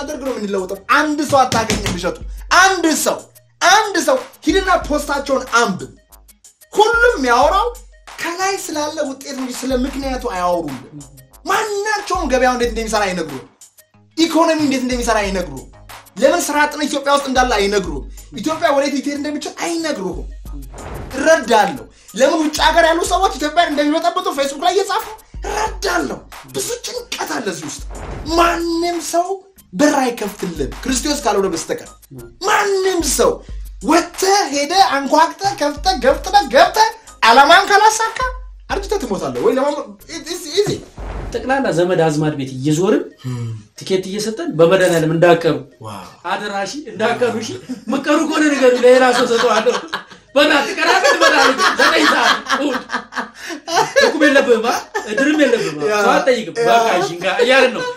ሳናደርግ ነው የምንለውጠው። አንድ ሰው አታገኝም እሸቱ። አንድ ሰው አንድ ሰው ሂድና ፖስታቸውን አንብብ። ሁሉም የሚያወራው ከላይ ስላለ ውጤት እንጂ ስለ ምክንያቱ አያወሩም። ማናቸውም ገበያው እንዴት እንደሚሰራ አይነግሩ፣ ኢኮኖሚ እንዴት እንደሚሰራ አይነግሩ፣ ለምን ስራ አጥነት ኢትዮጵያ ውስጥ እንዳለ አይነግሩ፣ ኢትዮጵያ ወዴት ልትሄድ እንደሚችል አይነግሩህም። እረዳለሁ። ለምን ውጭ ሀገር ያሉ ሰዎች ኢትዮጵያን እንደሚበጠብጡ ፌስቡክ ላይ እየጻፉ እረዳለሁ። ብዙ ጭንቀት አለ እዚህ ውስጥ። ማንም ሰው በር አይከፍትልም ክርስቶስ ካልሆነ በስተቀር ማንም ሰው ወጥተህ ሄደህ አንኳክተህ ከፍተህ ገፍጥተህ ገብተህ ዓላማን ካላሳካ አርጅተህ ትሞታለህ ወይ ለማ ኢዚ ጠቅላላ ዘመድ አዝማድ ቤት እየዞርን ቲኬት እየሰጠን በመድኃኒዓለም እንዳቀሩ አደራሺ እንዳቀሩ እሺ መቀሩ ከሆነ ነገሩ ለሌላ ሰው ሰጠዋለሁ በእናትህ ቀናበት መድኃኒት ዘጠኝ ሰዓት እሑድ እቁብ የለብህም አ? እድርም የለብህም አ? ሰው አትጠይቅም በቃ እሺ እንካ እያልን ነው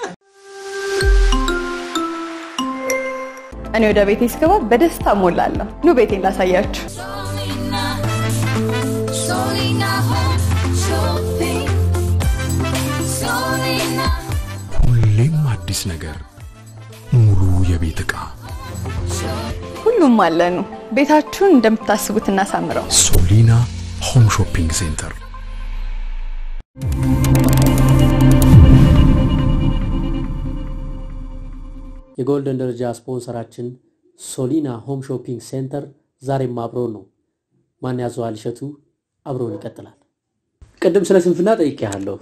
እኔ ወደ ቤቴ ስገባ በደስታ ሞላለሁ። ኑ ቤቴን ላሳያችሁ። Solina, Solina Home Shopping. Solina, ሁሌም አዲስ ነገር፣ ሙሉ የቤት ዕቃ ሁሉም አለኑ። ቤታችሁን እንደምታስቡት እናሳምረው። ሶሊና ሆም ሾፒንግ ሴንተር የጎልደን ደረጃ ስፖንሰራችን ሶሊና ሆም ሾፒንግ ሴንተር ዛሬም አብሮን ነው። ማን ያዘዋል እሸቱ አብሮን ይቀጥላል። ቅድም ስለ ስንፍና ጠይቄሃለሁ።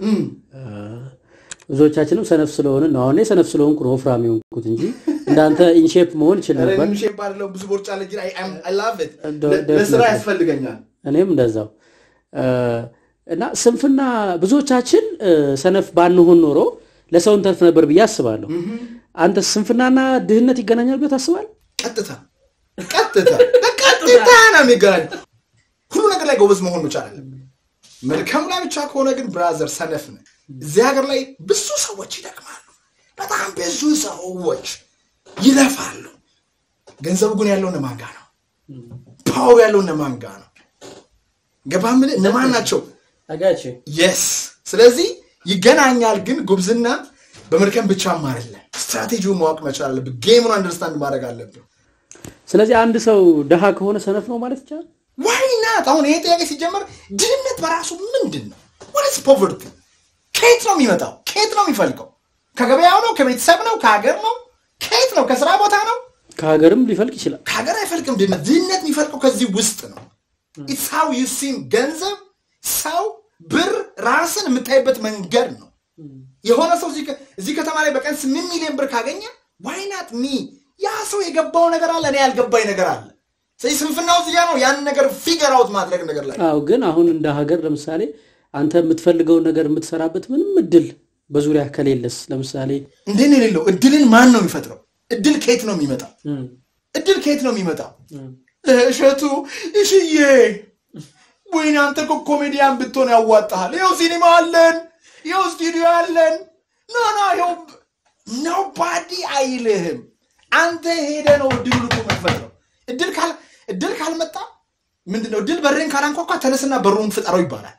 ብዙዎቻችንም ሰነፍ ስለሆንን ነው። አሁን እኔ ሰነፍ ስለሆንኩ ነው ወፍራም የሆንኩት እንጂ እንዳንተ ኢንሼፕ መሆን ይችል ነበር። ሼፕ ባለው ብዙ ቦርጫ አለ ግን I- I'm- I love it። ደ- ለ- ደስ ለስራ ነበር። ያስፈልገኛል እኔም እንደዛው እ፣ እና ስንፍና ብዙዎቻችን እ፣ ሰነፍ ባንሆን ኖሮ ለሰው እንተርፍ ነበር ብዬ አስባለሁ። አንተ ስንፍናና ድህነት ይገናኛል ብለህ ታስባለህ? ቀጥታ ቀጥታ በቀጥታ ነው የሚገናኝ ሁሉ ነገር ላይ ጎበዝ መሆን መቻል አለብን መልካም ላይ ብቻ ከሆነ ግን ብራዘር ሰነፍ ነህ እዚህ ሀገር ላይ ብዙ ሰዎች ይደክማሉ በጣም ብዙ ሰዎች ይለፋሉ ገንዘቡ ግን ያለው እነማን ጋ ነው ፓወሩ ያለው እነማን ጋ ነው ገባ ምን እነማን ናቸው አጋች የስ ስለዚህ ይገናኛል ግን ጉብዝና በመድከም ብቻም አይደለም ስትራቴጂውን ማወቅ መቻል አለብን ጌሙን አንደርስታንድ ማድረግ አለብን ስለዚህ አንድ ሰው ደሃ ከሆነ ሰነፍ ነው ማለት ይቻላል? ዋይ ናት አሁን ይሄ ጥያቄ ሲጀመር ድህነት በራሱ ምንድን ነው ወደስ ፖቨርቲ ከየት ነው የሚመጣው ከየት ነው የሚፈልቀው ከገበያው ነው ከቤተሰብ ነው ከሀገር ነው ከየት ነው ከስራ ቦታ ነው ከሀገርም ሊፈልቅ ይችላል። ከሀገር አይፈልቅም ድህነት ድህነት የሚፈልቀው ከዚህ ውስጥ ነው ኢትስ ሃው ዩ ሲም ገንዘብ ሰው ብር ራስን የምታይበት መንገድ ነው የሆነ ሰው እዚህ ከ- እዚህ ከተማ ላይ በቀን ስምንት ሚሊዮን ብር ካገኘ ዋይናት ሚ ያ ሰው የገባው ነገር አለ እኔ ያልገባኝ ነገር አለ ስለዚህ ስንፍናው እዚህ ጋ ነው ያንን ነገር ፊገር አውት ማድረግ ነገር ላይ አዎ፣ ግን አሁን እንደ ሀገር ለምሳሌ አንተ የምትፈልገውን ነገር የምትሰራበት ምንም እድል በዙሪያ ከሌለስ ለምሳሌ እንዴት ነው የሌለው እድልን ማን ነው የሚፈጥረው እድል ከየት ነው የሚመጣው እም፣ እድል ከየት ነው የሚመጣው እሸቱ እሽዬ ወይኔ አንተ እኮ ኮሜዲያን ብትሆን ያዋጣሃል ይኸው ሲኒማ አለን ይኸው ስቱዲዮ አለን ኖ ኖ ይኸው ኖባዲ አይልህም አንተ ሄደ ነው እድሉ ልኮ የምትፈጥረው እድል ካል እድል ካልመጣ ምንድነው እድል በሬን ካላንኳኳ ተነስና በሩን ፍጠረው ይባላል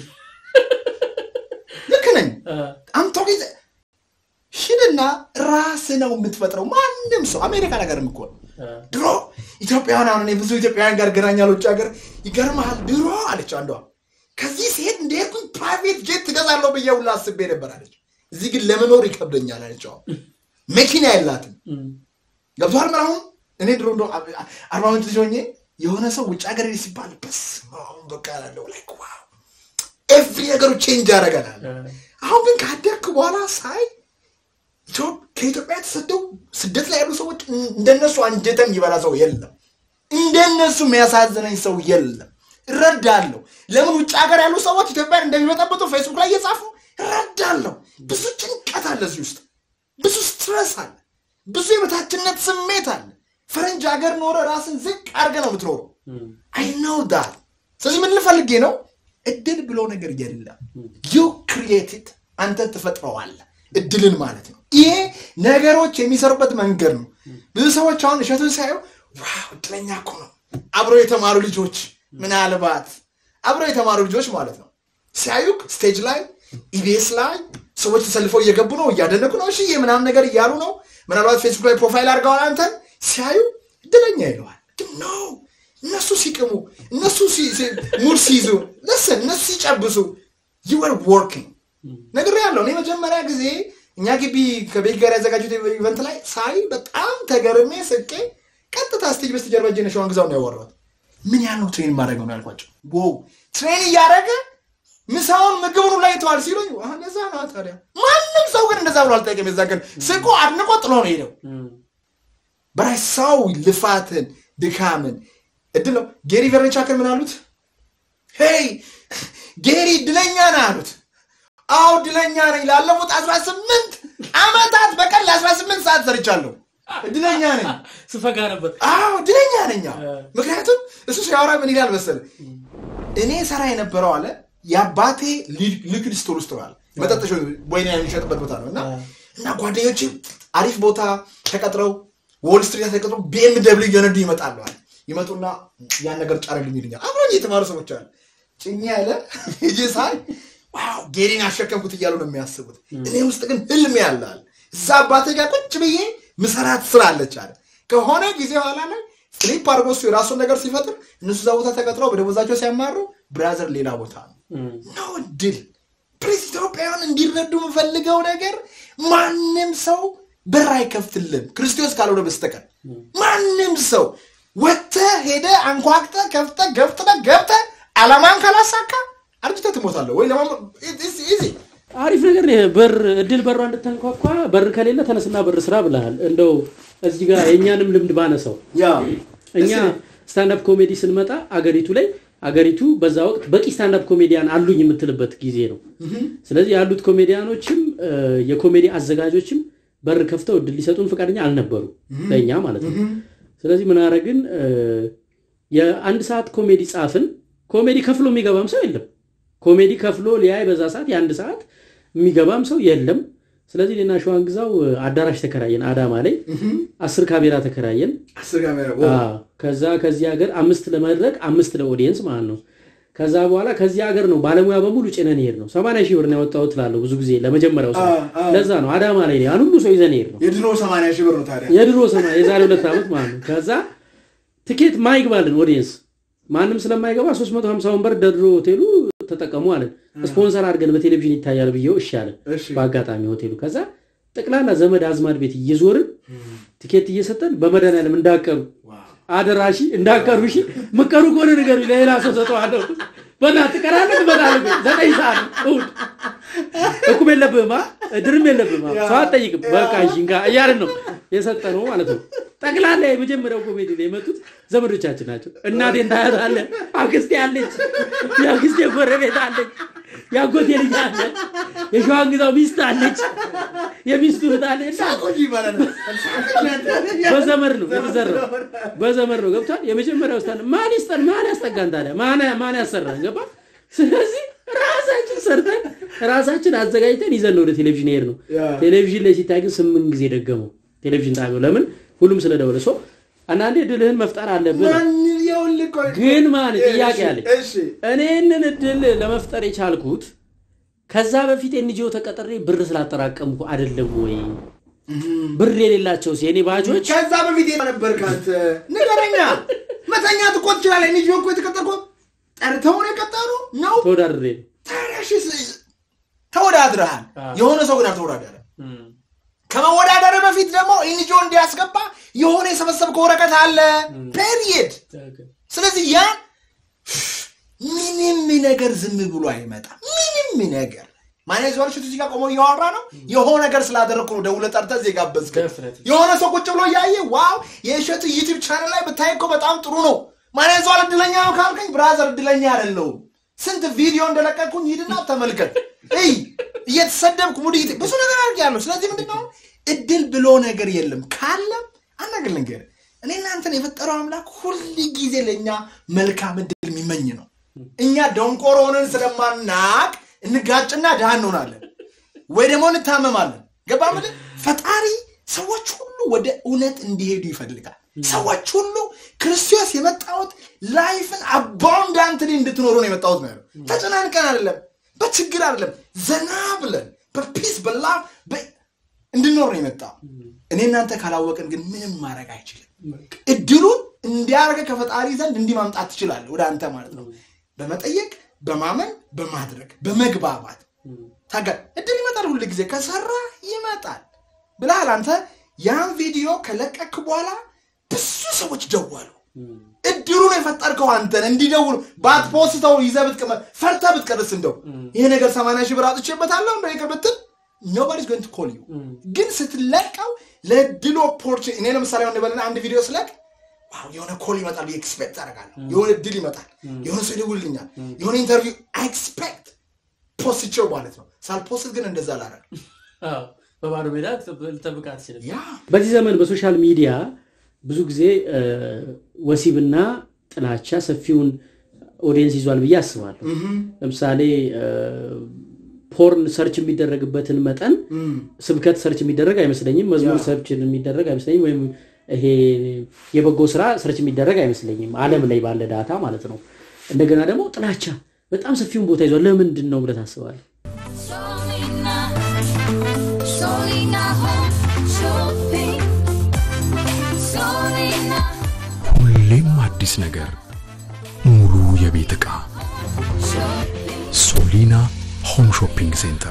ልክ ነኝ አምቶ ጊዜ ሂድና ራስ ነው የምትፈጥረው ማንም ሰው አሜሪካ ነገር እኮ ነው ድሮ ኢትዮጵያውያን አሁን እኔ ብዙ ኢትዮጵያውያን ጋር ገናኛል ውጭ ሀገር ይገርመሃል ድሮ አለች አንዷ ከዚህ ሴት እንደሄድኩኝ ፕራይቬት ጄት ትገዛለሁ ብዬ ሁላ አስቤ ነበር አለች እዚህ ግን ለመኖር ይከብደኛል አለች አሁን መኪና የላትም ገብቶሃል ምን አሁን እኔ ድሮ እንደ አርባ ምንጭ ልጅ ሆኜ የሆነ ሰው ውጭ ሀገር ሄድ ሲባል በስ አሁን በቃ ያለው ላይክ ዋው ኤቭሪ ነገሩ ቼንጅ ያደርገናል አሁን ግን ካደግክ በኋላ ሳይ ኢትዮ- ከኢትዮጵያ ተሰደው ስደት ላይ ያሉ ሰዎች እንደነሱ አንጀተን ይበላ ሰው የለም እንደነሱ የሚያሳዝነኝ ሰው የለም እረዳለሁ ለምን ውጭ ሀገር ያሉ ሰዎች ኢትዮጵያን እንደሚበጠብጡ ፌስቡክ ላይ እየጻፉ እረዳለሁ ብዙ ጭንቀት አለ እዚህ ውስጥ ብዙ ስትረስ አለ ብዙ የበታችነት ስሜት አለ ፈረንጅ ሀገር ኖረ ራስን ዝቅ አድርገ ነው የምትኖረው አይ ነው ዳት ስለዚህ ምን ልፈልጌ ነው እድል ብሎ ነገር የለም ዩ ክሪኤትድ አንተ ትፈጥረዋለህ እድልን ማለት ነው ይሄ ነገሮች የሚሰሩበት መንገድ ነው ብዙ ሰዎች አሁን እሸቱን ሳየው ዋው እድለኛ እኮ ነው አብረው የተማሩ ልጆች ምናልባት አብረው የተማሩ ልጆች ማለት ነው ሲያዩክ ስቴጅ ላይ ኢቢኤስ ላይ ሰዎች ተሰልፈው እየገቡ ነው፣ እያደነቁ ነው፣ እሺ ምናምን ነገር እያሉ ነው። ምናልባት ፌስቡክ ላይ ፕሮፋይል አድርገዋል አንተን ሲያዩ እድለኛ ይለዋል። ግን ኖ እነሱ ሲቅሙ፣ እነሱ ሙድ ሲይዙ፣ ለስን እነሱ ሲጨብሱ ዩር ወርኪንግ ነገር ያለው እኔ መጀመሪያ ጊዜ እኛ ግቢ ከቤት ጋር ያዘጋጁት ኢቨንት ላይ ሳይ በጣም ተገርሜ ስቄ ቀጥታ ስቴጅ በስተጀርባ እጄን ሸዋን ግዛው ነው ያወራሁት። ምን ያህል ነው ትሬን ማድረግ ነው ያልኳቸው። wow ትሬን እያደረገ ምሳውን ምግቡን ላይ ተዋል ሲሉኝ "አህ፣ እንደዛ ነው ታዲያ። ማንም ሰው ግን እንደዛ ብሎ አልጠየቅም። የዛ ቀን ስቆ አድንቆ ጥሎ ነው ሄደው። በራይ ሰው ልፋትን ድካምን እድል ነው። ጌሪ ቨርንቻክን ምን አሉት? ሄይ ጌሪ እድለኛ ነህ አሉት። አዎ እድለኛ ነኝ። ላለፉት አስራ ስምንት ዓመታት በቀን ለአስራ ስምንት ሰዓት ሰርቻለሁ። እድለኛ ነኝ። ስፈጋ ነበር። አዎ እድለኛ ነኝ። አዎ። ምክንያቱም እሱ ሲያወራ ምን ይላል መሰለህ? እኔ ሰራ የነበረው አለ የአባቴ ሊክድ ስቶር ውስጥ ነው አለ መጠጥ ወይን የሚሸጥበት ቦታ ነው እና እና ጓደኞች አሪፍ ቦታ ተቀጥረው ዎል ስትሪት ተቀጥረው ቢኤም ደብሊው እየነዱ ይመጣሉ አለ ይመጡና ያን ነገር ጫረልኝ ይልኛል። አብረኝ የተማሩ ሰዎች አሉ። ጭኛ ያለ ሂጂ ሳይ ዋው ጌሪን አሸከምኩት እያሉ ነው የሚያስቡት። እኔ ውስጥ ግን ህልም ያለ አለ እዛ አባቴ ጋር ቁጭ ብዬ ምሰራት ስራ አለች አለ ከሆነ ጊዜ ኋላ ላይ ስሊፕ አድርጎ እሱ የራሱን ነገር ሲፈጥር እነሱ እዛ ቦታ ተቀጥረው በደሞዛቸው ሲያማሩ ብራዘር ሌላ ቦታ ነው ነው ድል ፕሬስ ኢትዮጵያውያን እንዲረዱ የምፈልገው ነገር ማንም ሰው በር አይከፍትልም ክርስቶስ ካልሆነ በስተቀር ማንም ሰው ወጥተህ ሄደህ አንኳክተህ ከፍተህ ገፍትተህ ገብተህ አላማን ካላሳካ አርጅተህ ትሞታለህ ወይ ለማ ኢዚ አሪፍ ነገር ነው። በር እድል በሯ እንድታንኳኳ በር ከሌለ ተነስና በር ስራ ብለሃል። እንደው እዚህ ጋር የእኛንም ልምድ ባነሳው ያ እኛ ስታንዳፕ ኮሜዲ ስንመጣ አገሪቱ ላይ አገሪቱ በዛ ወቅት በቂ ስታንዳፕ ኮሜዲያን አሉኝ የምትልበት ጊዜ ነው። ስለዚህ ያሉት ኮሜዲያኖችም እ፣ የኮሜዲ አዘጋጆችም በር ከፍተው እድል ሊሰጡን ፈቃደኛ አልነበሩ ለእኛ ማለት ነው። ስለዚህ ምን አረግን? እ፣ የአንድ ሰዓት ኮሜዲ ጻፍን። ኮሜዲ ከፍሎ የሚገባም ሰው የለም። ኮሜዲ ከፍሎ ሊያይ በዛ ሰዓት የአንድ ሰዓት የሚገባም ሰው የለም። ስለዚህ እኔና ሸዋን ግዛው እ፣ አዳራሽ ተከራየን አዳማ ላይ አስር ካሜራ ተከራየን። አስር ካሜራ አዎ። ከዛ ከዚህ ሀገር አምስት ለመድረክ አምስት ለኦዲየንስ ማለት ነው። ከዛ በኋላ ከዚህ ሀገር ነው ባለሙያ በሙሉ ጭነን ሄድ ነው። ሰማንያ ሺህ ብር ነው ያወጣሁት እላለሁ ብዙ ጊዜ ለመጀመሪያው ሰው። አ- አ- ለዛ ነው አዳማ ላይ ነው ያን ሁሉ ሰው ይዘን ሄድ ነው። የድሮ ሰማንያ ሺህ ብር ነው ታዲያ የድሮ ሰማ የዛሬ ሁለት ዓመት ማለት ነው። ከዛ ትኬት ማይግባልን ኦዲየንስ ማንም ስለማይገባ 350 ወንበር ደድሮ ሆቴሉ ተጠቀሙ አለን። ስፖንሰር አድርገን በቴሌቪዥን ይታያል ብዬው እሺ አለን። እሺ። በአጋጣሚ ሆቴሉ ከዛ ጠቅላላ ዘመድ አዝማድ ቤት እየዞርን ትኬት እየሰጠን በመድኃኒዓለም እንዳቀሩ አደራሺ እንዳቀሩ እሺ ምቀሩ ከሆነ ነገር ለሌላ ሰው ሰጠዋለሁ። በእናትህ ትቀራለህ ትመጣለህ። ዘጠኝ ሰዓት ነው እሑድ እቁብ የለብህም አ? ድርም የለብህም አ? ሰው አትጠይቅም። በቃ እሺ እንካ እያልን ነው የሰጠነው ማለት ነው። ጠቅላላ የመጀመሪያው ኮሜዲ ላይ የመጡት ዘመዶቻችን ናቸው። እናቴን ታያታለህ፣ አክስቴ አለች፣ የአክስቴ ጎረቤት አለች፣ የአጎቴ ልጅ አለ፣ የሸዋን ግዛው ሚስት አለች፣ የሚስቱ እህት አለች እና ቆይ ይባላል በዘመድ ነው የተዘራው። በዘመድ ነው ገብቷል። የመጀመሪያው ስታን ማን ይስጠን ማን ያስጠጋን ታዲያ ማን ማን ያሰራን ገባ። ስለዚህ ራሳችን ሰርተን ራሳችን አዘጋጅተን ይዘን ነው ወደ ቴሌቪዥን ሄድ ነው። ያ። ቴሌቪዥን ላይ ሲታይ ግን ስምንት ጊዜ ደገመው ቴሌቪዥን ጣቢያው። ለምን ሁሉም ስለደወለ ሰው አንዳንዴ ድልህን መፍጠር አለብን። ማን ይኸውልህ ቆይ ግን ማን ጥያቄ አለኝ። እሺ እኔ ይህንን እድል ለመፍጠር የቻልኩት ከዛ በፊት ኤንጂኦ ተቀጥሬ ብር ስላጠራቀምኩ አይደለም ወይ? ብር የሌላቸውስ የኔ ባጆች ከዛ በፊት የት ነበርክ አንተ? ንገረኛ። መተኛት እኮ ትችላለህ። እኔ እኮ የተቀጠርኩ ጠርተው ነው የቀጠሩ ነው። ተወዳድሬ ነው። ታዲያ እሺ፣ ስ- ተወዳድረሃል። አዎ። የሆነ ሰው ግን አልተወዳደረ። ከመወዳደር በፊት ደግሞ ኢንጆ እንዲያስገባ የሆነ የሰበሰብከው ወረቀት አለ። ፔሪየድ። ስለዚህ ያ ምንም ነገር ዝም ብሎ አይመጣም። ምንም ነገር ማን ይዘዋል? ሽቱ እዚህ ጋር ቆሞ እያወራ ነው። የሆነ ነገር ስላደረግኩ ነው ደውለህ ጠርተህ እዚህ ጋበዝከኝ። Definitely. የሆነ ሰው ቁጭ ብሎ እያየ ዋው የእሸቱ ዩቲዩብ ቻናል ላይ ብታይ እኮ በጣም ጥሩ ነው። ማን ይዘዋል? እድለኛ ነው ካልከኝ ብራዘር እድለኛ አይደለሁም። ስንት ቪዲዮ እንደለቀቅኩኝ ሂድና ተመልከት። እይ እየተሰደብኩ ሙድ እየተ- ብዙ ነገር አድርጌያለሁ። ስለዚህ ምንድን ነው እድል ብሎ ነገር የለም። ካለም አናገር ልንገር እኔ እናንተን የፈጠረው አምላክ ሁል ጊዜ ለእኛ መልካም እድል የሚመኝ ነው። እኛ ደንቆሮ ሆነን ስለማናቅ እንጋጭና ድሃ እንሆናለን ወይ ደግሞ እንታመማለን። ገባ ምልህ ፈጣሪ ሰዎች ሁሉ ወደ እውነት እንዲሄዱ ይፈልጋል። ሰዎች ሁሉ ክርስቶስ የመጣሁት ላይፍን አባውንዳንትሊ እንድትኖሩ ነው የመጣሁት ነው ያለው። ተጨናንቀን አይደለም፣ በችግር አይደለም፣ ዘና ብለን በፒስ በላ እንድኖር ነው የመጣው። እኔ እናንተ ካላወቅን ግን ምንም ማድረግ አይችልም። እድሉን እንዲያደርገ ከፈጣሪ ዘንድ እንዲህ ማምጣት ትችላለህ ወደ አንተ ማለት ነው። በመጠየቅ በማመን በማድረግ በመግባባት ታጋ እድል ይመጣል። ሁል ጊዜ ከሰራ ይመጣል ብለሃል አንተ። ያን ቪዲዮ ከለቀክ በኋላ ብዙ ሰዎች ደወሉ። እድሉን የፈጠርከው አንተን እንዲደውሉ ባትፖስተው ይዘህ ብትቀመጥ ፈርተህ ብትቀርስ እንደው ይሄ ነገር ሰማንያ ሺህ ብር አጥቼበታለሁ እንደ ይቅር ብትል ኖባዲስ ጎይንግ ቱ ኮል ዩ ግን ስትለቀው ለድል ኦፖርቹኒቲ እኔ ለምሳሌ ሆን በልና አንድ ቪዲዮ ስለቅ ዋው የሆነ ኮል ይመጣል ብዬ ኤክስፔክት አደርጋለሁ። የሆነ ድል ይመጣል፣ የሆነ ሰው ይደውልልኛል፣ የሆነ ኢንተርቪው ኤክስፔክት ፖስትቼው ማለት ነው። ሳልፖስት ግን እንደዛ ላረግ አዎ፣ በባዶ ሜዳ ልጠብቅ አትችልም። ያ በዚህ ዘመን በሶሻል ሚዲያ ብዙ ጊዜ እ፣ ወሲብና ጥላቻ ሰፊውን ኦዲየንስ ይዟል ብዬ አስባለሁ። ለምሳሌ እ፣ ፖርን ሰርች የሚደረግበትን መጠን ስብከት ሰርች የሚደረግ አይመስለኝም። መዝሙር ሰርች የሚደረግ አይመስለኝም። ወይም ይሄ የበጎ ስራ ሰርች የሚደረግ አይመስለኝም። ዓለም ላይ ባለ ዳታ ማለት ነው። እንደገና ደግሞ ጥላቻ በጣም ሰፊውን ቦታ ይዟል። ለምንድን ነው ብለህ ታስባለህ? Solina, Solina home shopping. Solina ሁሌም አዲስ ነገር፣ ሙሉ የቤት ዕቃ shopping. ሶሊና ሆም ሾፒንግ ሴንተር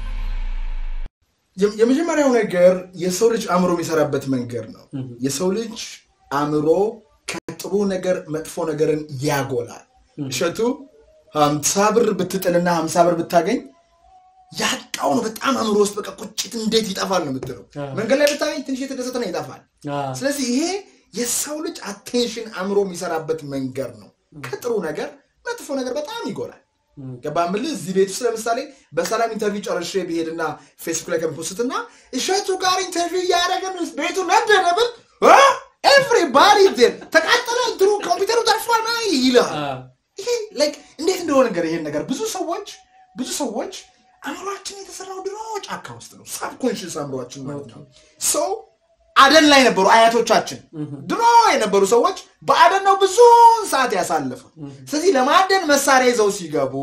የ- የመጀመሪያው ነገር የሰው ልጅ አእምሮ የሚሰራበት መንገድ ነው። የሰው ልጅ አእምሮ ከጥሩ ነገር መጥፎ ነገርን ያጎላል። እሸቱ ሀምሳ ብር ብትጥልና ሀምሳ ብር ብታገኝ ያጣውን በጣም አእምሮ ውስጥ በቃ ቁጭት እንዴት ይጠፋል ነው የምትለው። መንገድ ላይ ብታገኝ ትንሽ የተደሰተ ነው ይጠፋል። አዎ። ስለዚህ ይሄ የሰው ልጅ አቴንሽን አእምሮ የሚሰራበት መንገድ ነው። ከጥሩ ነገር መጥፎ ነገር በጣም ይጎላል። ገባ ምልህ እዚህ ቤት ውስጥ ለምሳሌ በሰላም ኢንተርቪው ጨርሼ ብሄድና ፌስቡክ ላይ ከምፖስትና እሸቱ ጋር ኢንተርቪው እያደረገን ቤቱ ነደደ ብል ኤቭሪባዲ ተቃጠለ፣ እንትኑ ኮምፒውተሩ ጠርፏል ና ይልሃል። አዎ። ይሄ ላይክ እንዴት እንደሆነ ነገር ይሄን ነገር ብዙ ሰዎች ብዙ ሰዎች አእምሯችን የተሰራው ድሮ ጫካ ውስጥ ነው። ሳብኮንሽስ አእምሯችን ማለት ነው። ሰው አደን ላይ ነበሩ አያቶቻችን። ድሮ የነበሩ ሰዎች በአደን ነው ብዙውን ሰዓት ያሳለፉ። ስለዚህ ለማደን መሳሪያ ይዘው ሲገቡ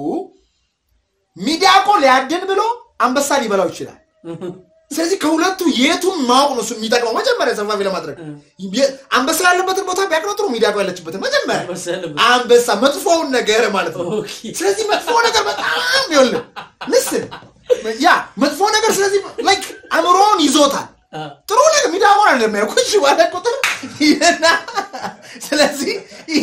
ሚዳቆ ሊያድን ብሎ አንበሳ ሊበላው ይችላል። ስለዚህ ከሁለቱ የቱን ማወቅ ነው እሱ የሚጠቅመው መጀመሪያ ሰፋፊ ለማድረግ የ- አንበሳ ያለበትን ቦታ ቢያቅነው ጥሩ ሚዳቆ ያለችበትን መጀመሪያ አንበሳ ያለበት- አንበሳ መጥፎውን ነገር ማለት ነው። ኦኬ። ስለዚህ መጥፎ ነገር በጣም ይኸውልህ ምስል ያ መጥፎ ነገር ስለዚህ ላይክ አእምሮውን ይዞታል። አዎ። ጥሩ ነገር ሚዳቆን እንደሚያውቁ እሺ ባለ ቁጥር ይሄና ስለዚህ ይሄ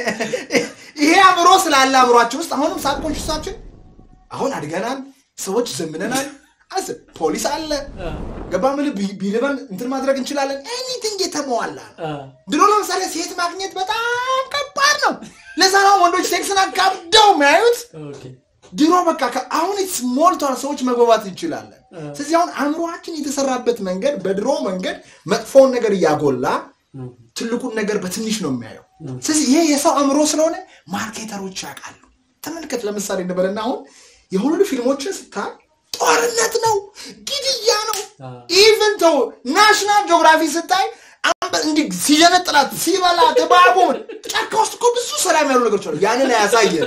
ይሄ አእምሮ ስላለ አእምሯችን ውስጥ አሁንም ሳብኮንሽሳችን አሁን አድገናል፣ ሰዎች ዘምነናል፣ አስ ፖሊስ አለ ገባ ምልህ ቢ- ቢልበን እንትን ማድረግ እንችላለን። ኤኒቲንግ የተሟላ ነው። አዎ። ድሮ ለምሳሌ ሴት ማግኘት በጣም ከባድ ነው። ለዛ ነው ወንዶች ሴክስን አጋብደው የሚያዩት። ኦኬ። ድሮ በቃ ከ- አሁን ሞልቷል፣ ሰዎች መግባባት እንችላለን። ስለዚህ አሁን አእምሯችን የተሰራበት መንገድ በድሮ መንገድ መጥፎውን ነገር እያጎላ ትልቁን ነገር በትንሽ ነው የሚያየው። ስለዚህ ይሄ የሰው አእምሮ ስለሆነ ማርኬተሮች ያውቃሉ። ተመልከት፣ ለምሳሌ እንበልና አሁን የሆኑ ፊልሞችን ስታይ ጦርነት ነው፣ ግድያ ነው። ኢቨን ተው ናሽናል ጂኦግራፊ ስታይ አንበ- እንዲህ ሲጀነጥላት ሲበላት እባቡ ጫካ ውስጥ እኮ ብዙ ሰላም ያሉ ነገሮች አሉ። ያንን አያሳየን።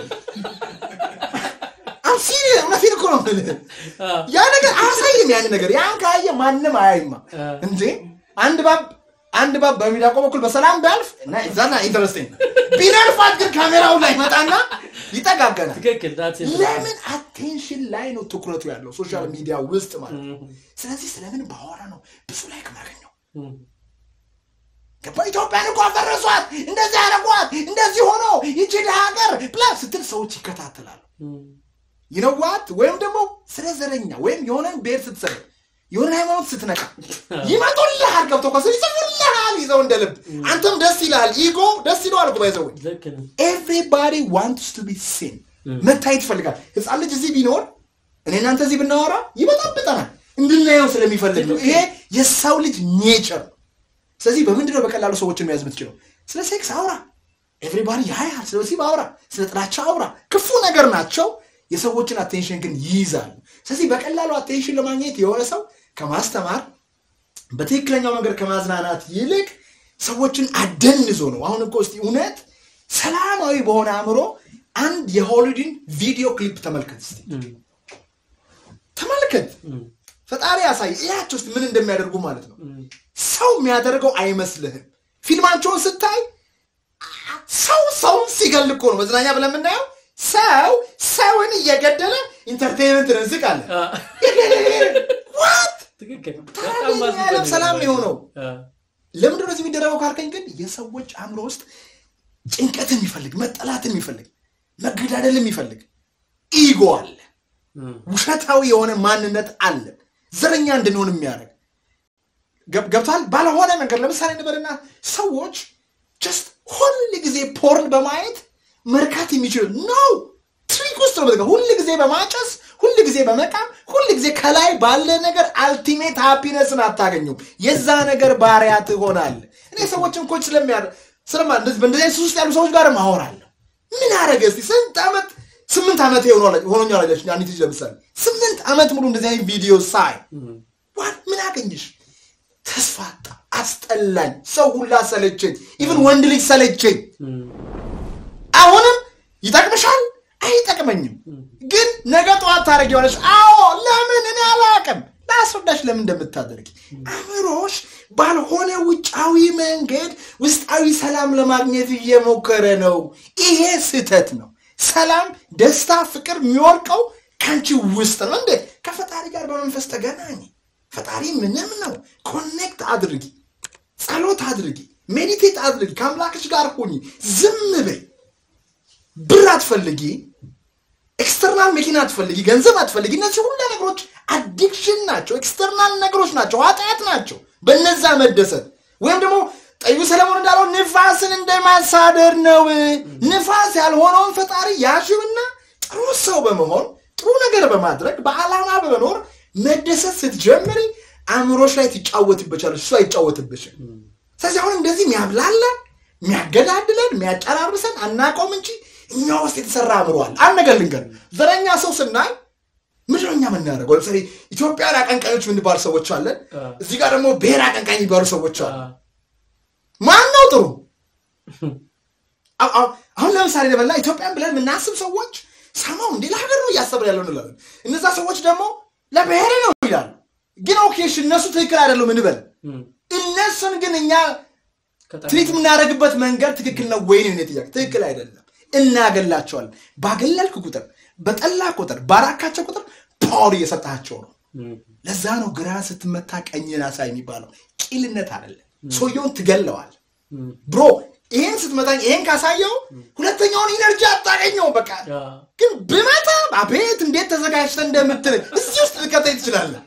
አም ሲሪየስ እውነቴን እኮ ነው የምልህ። ያ ነገር አያሳይም። ያን ነገር ያን ካየ ማንም አያይማ እንዴ አንድ ባብ አንድ ባብ በሚዳቆ በኩል በሰላም ቢያልፍ እና ዛና ኢንተረስቲንግ ቢነልፋት ግን ካሜራው ላይ መጣና ይጠጋገናል። ትክክል that's it። ለምን አቴንሽን ላይ ነው ትኩረቱ ያለው ሶሻል ሚዲያ ውስጥ ማለት ነው። ስለዚህ ስለምን ባወራ ነው ብዙ ላይክ ማገኘው ገባ ኢትዮጵያን እኮ አፈረሷት፣ እንደዚህ ያደረጓት፣ እንደዚህ ሆኖ ይቺ ድሃ ሀገር ብላ ስትል ሰዎች ይከታተላሉ። ይነዋት ወይም ደግሞ ስለ ዘረኛ ወይም የሆነን ብሔር ስትሰር የሆነ ሃይማኖት ስትነቃ ይመጡልሃል፣ ገብቶ ኳስ ይጽፉልሃል፣ ይዘው እንደ ልብ አንተም ደስ ይልሃል። ኢጎ ደስ ይለዋል እኮ ባይዘው ልክ ነው። ኤቭሪባዲ ዋንትስ ቱ ቢ ሲን መታየት ይፈልጋል። ህፃን ልጅ እዚህ ቢኖር እኔ እናንተ እዚህ ብናወራ ይበጣብጠናል፣ እንድናየው ስለሚፈልግ ነው። ይሄ የሰው ልጅ ኔቸር ነው። ስለዚህ በምንድነው በቀላሉ ሰዎችን መያዝ የምትችለው? ስለ ሴክስ አውራ፣ ኤቭሪባዲ ያያል። ስለ ወሲብ አውራ፣ ስለ ጥላቻ አውራ። ክፉ ነገር ናቸው፣ የሰዎችን አቴንሽን ግን ይይዛሉ። ስለዚህ በቀላሉ አቴንሽን ለማግኘት የሆነ ሰው ከማስተማር በትክክለኛው መንገድ ከማዝናናት ይልቅ ሰዎችን አደንዞ ነው። አሁን እኮ እስቲ እውነት ሰላማዊ በሆነ አእምሮ አንድ የሆሊውድን ቪዲዮ ክሊፕ ተመልከት እስቲ። ተመልከት ፈጣሪ ያሳይ እያቸው ውስጥ ምን እንደሚያደርጉ ማለት ነው ሰው የሚያደርገው አይመስልህም ፊልማቸውን ስታይ ሰው ሰውን ሲገል እኮ ነው መዝናኛ ብለን የምናየው ሰው ሰውን እየገደለ ኢንተርቴንመንት እንስቃለን ዋት ትክክል ታዲያ በጣም የኛ ዓለም ሰላም የሆነው አ፣ ለምንድን ነው እዚህ የሚደረገው ካልከኝ ግን የሰዎች አእምሮ ውስጥ ጭንቀትን የሚፈልግ መጠላትን የሚፈልግ መገዳደል የሚፈልግ ኢጎ አለ እም፣ ውሸታዊ የሆነ ማንነት አለ ዘረኛ እንድንሆን የሚያደርግ ገብ- ገብቷል ባለሆነ መንገድ ለምሳሌ እንበልና ሰዎች ጀስት ሁል ጊዜ ፖርን በማየት መርካት የሚችሉ ነው ትሪክ ውስጥ ነው በቃ ሁል ጊዜ በማጨስ ሁል ጊዜ በመቃም ሁል ጊዜ ከላይ ባለ ነገር አልቲሜት ሃፒነስን አታገኙም የዛ ነገር ባሪያ ትሆናል እኔ ሰዎችን ኮች ስለሚያ ስለማ እንደዚህ- በእንደዚህ አይነት ሱስ ውስጥ ያሉ ሰዎች ጋር አወራለሁ ምን አረገ እስቲ ስንት ዓመት ስምንት ዓመት ሆኖኛል አለች አንዲት ልጅ ለምሳሌ ስምንት ዓመት ሙሉ እንደዚህ አይነት ቪዲዮ ሳይ ዋት ምን አገኘሽ ተስፋ አጣ አስጠላኝ ሰው ሁላ ሰለቸኝ ኢቭን ወንድ ልጅ ሰለቸኝ እም፣ አሁንም ይጠቅምሻል አይጠቅመኝም ግን ነገ ጠዋት ታደረጊዋለሽ አዎ ለምን እኔ አላቅም ለአስረዳሽ ለምን እንደምታደርጊ አእምሮሽ ባልሆነ ውጫዊ መንገድ ውስጣዊ ሰላም ለማግኘት እየሞከረ ነው ይሄ ስህተት ነው ሰላም ደስታ ፍቅር የሚወርቀው ከአንቺ ውስጥ ነው እንዴ ከፈጣሪ ጋር በመንፈስ ተገናኝ ፈጣሪ ምንም ነው ኮኔክት አድርጊ ጸሎት አድርጊ ሜዲቴት አድርጊ ከአምላክሽ ጋር ሁኚ ዝም በይ ብር አትፈልጊ ኤክስተርናል መኪና አትፈልጊ ገንዘብ አትፈልጊ እነዚህ ሁሉ ነገሮች አዲክሽን ናቸው ኤክስተርናል ነገሮች ናቸው ኃጢአት ናቸው በነዛ መደሰት ወይም ደግሞ ጠዩ ሰለሞን እንዳለው ንፋስን እንደማሳደር ነው ንፋስ ያልሆነውን ፈጣሪ ያሽብና ጥሩ ሰው በመሆን ጥሩ ነገር በማድረግ በዓላማ በመኖር መደሰት ስትጀምሪ አእምሮች ላይ ትጫወትበቻለች እሱ አይጫወትብሽም ስለዚህ አሁን እንደዚህ የሚያብላለን የሚያገዳድለን የሚያጨራርሰን አናውቀውም እንጂ እኛ ውስጥ የተሰራ አእምሯል አንድ ነገር ልንገር ዘረኛ ሰው ስናይ ምንድነው እኛ የምናደርገው ለምሳሌ ኢትዮጵያን አቀንቃኞች የምንባል ሰዎች አለን እዚህ ጋር ደግሞ ብሔር አቀንቃኝ የሚባሉ ሰዎች አሉ አ፣ ማን ነው ጥሩ አሁ- አሁ- አሁን ለምሳሌ ለበላ ኢትዮጵያን ብለን የምናስብ ሰዎች ሰማው እንዴ ለሀገር ነው እያሰብን ያለው እንላለን እነዛ ሰዎች ደግሞ ለብሔር ነው ይላሉ ግን ኦኬ እሺ እነሱ ትክክል አይደሉም እንበል እም፣ እነሱን ግን እኛ ከጠ- ትሪት የምናደርግበት መንገድ ትክክል ነው ወይ ነው የኔ ጥያቄ ትክክል አይደለም እናገላቸዋለን ባገለልክ ቁጥር በጠላ ቁጥር ባራካቸው ቁጥር ፓወር እየሰጣቸው ነው እም፣ ለዛ ነው ግራ ስትመታ ቀኝን አሳይ የሚባለው ቂልነት አይደለም ሰውየውን ትገለዋል እም፣ ብሮ ይሄን ስትመታኝ ይሄን ካሳየው ሁለተኛውን ኢነርጂ አታገኘው በቃ አ፣ ግን ብመታ አቤት እንዴት ተዘጋጅተ እንደምትል እዚህ ውስጥ ልከተኝ ትችላለህ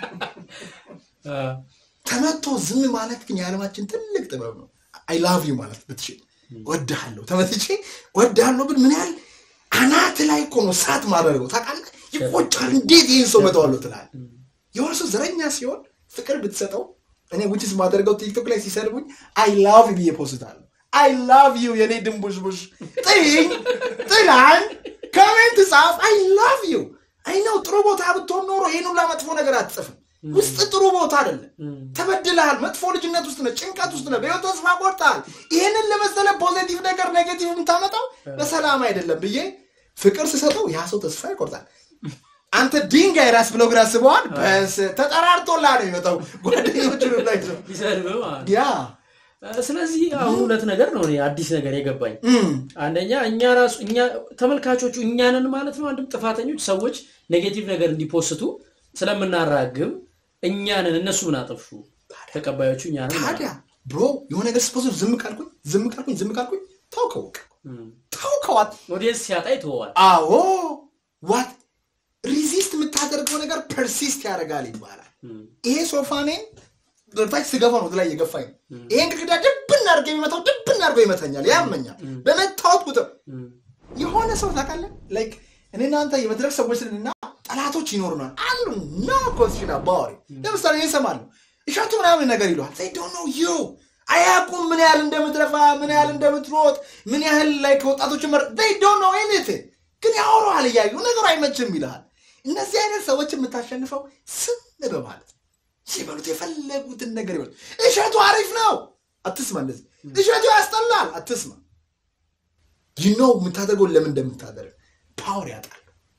አ፣ ተመቶ ዝም ማለት ግን የዓለማችን ትልቅ ጥበብ ነው አይ ላቭ ዩ ማለት ብትችል ወድሃለሁ ተመትቼ ወድሃለሁ ብል ምን ያህል አናት ላይ እኮ ነው ሳት ማድረገው ታውቃለህ ይቆጫል እንዴት ይህን ሰው መተዋለሁ ትላል የሆነ ሰው ዘረኛ ሲሆን ፍቅር ብትሰጠው እኔ ውጭስ ማደርገው ቲክቶክ ላይ ሲሰድቡኝ አይ ላቭ ዩ ብዬ ፖስታለሁ አይ ላቭ ዩ የኔ ድንቡሽቡሽ ጥይኝ ጥላኝ ከሜንት ጻፍ አይ ላቭ ዩ አይ ነው ጥሩ ቦታ ብትሆን ኖሮ ይህን ሁላ መጥፎ ነገር አትጽፍም ውስጥ ጥሩ ቦታ አይደለም ተበድለሃል መጥፎ ልጅነት ውስጥ ነህ ጭንቀት ውስጥ ነህ በህይወት ተስፋ ቆርጠሃል ይህንን ለመሰለ ፖዚቲቭ ነገር ኔጌቲቭ የምታመጣው በሰላም አይደለም ብዬ ፍቅር ስሰጠው ያ ሰው ተስፋ ይቆርጣል አንተ ድንጋይ ራስ ብለው ግን አስበዋል በስ ተጠራርቶላ ነው የሚመጣው ጓደኞቹን ላይ ነው ቢሰድብህ ማለት ነው። ያ ስለዚህ አሁን ሁለት ነገር ነው እኔ አዲስ ነገር የገባኝ እም፣ አንደኛ እኛ ራሱ እኛ ተመልካቾቹ እኛንን ማለት ነው አንድም ጥፋተኞች ሰዎች ኔጌቲቭ ነገር እንዲፖስቱ ስለምናራግብ እኛንን እነሱ ምን አጠፉ ተቀባዮቹ እኛንን ታዲያ ብሮ የሆነ ነገር ስፖዝ ዝም ካልኩኝ ዝም ካልኩኝ ዝም ካልኩኝ ታውከው በቃ ታውከዋት ኦዲየንስ ሲያጣ ይተወዋል አዎ ዋት ሪዚስት የምታደርገው ነገር ፐርሲስት ያደርጋል ይባላል ይሄ ሶፋኔን በታች ስገፋ ነው ላይ እየገፋኝ ነው ይሄን ግድግዳ ድብን አድርገ የሚመታው ድብን አድርገው ይመተኛል ያመኛል በመታወት ቁጥር የሆነ ሰው ታውቃለህ ላይክ እኔ እናንተ የመድረክ ሰዎች ስንና ጠላቶች ይኖሩናል አሉ ኖ ኮንስሽን አባዋሪ ለምሳሌ እኔ እሰማለሁ እሻቱ ምናምን ነገር ይለዋል they don't know you አያውቁም ምን ያህል እንደምትለፋ ምን ያህል እንደምትሮጥ ምን ያህል ላይ ከወጣቶች መር they don't know anything ግን ያወራሃል እያዩ ነገሩ አይመችም ይልሃል እነዚህ አይነት ሰዎች የምታሸንፈው ስም በማለት ነው ሲበሉት የፈለጉትን ነገር ይበሉ እሸቱ አሪፍ ነው አትስማ እንደዚህ እሸቱ ያስጠላል አትስማ ይኖ የምታደርገውን ለምን እንደምታደርግ ፓወር ያጣል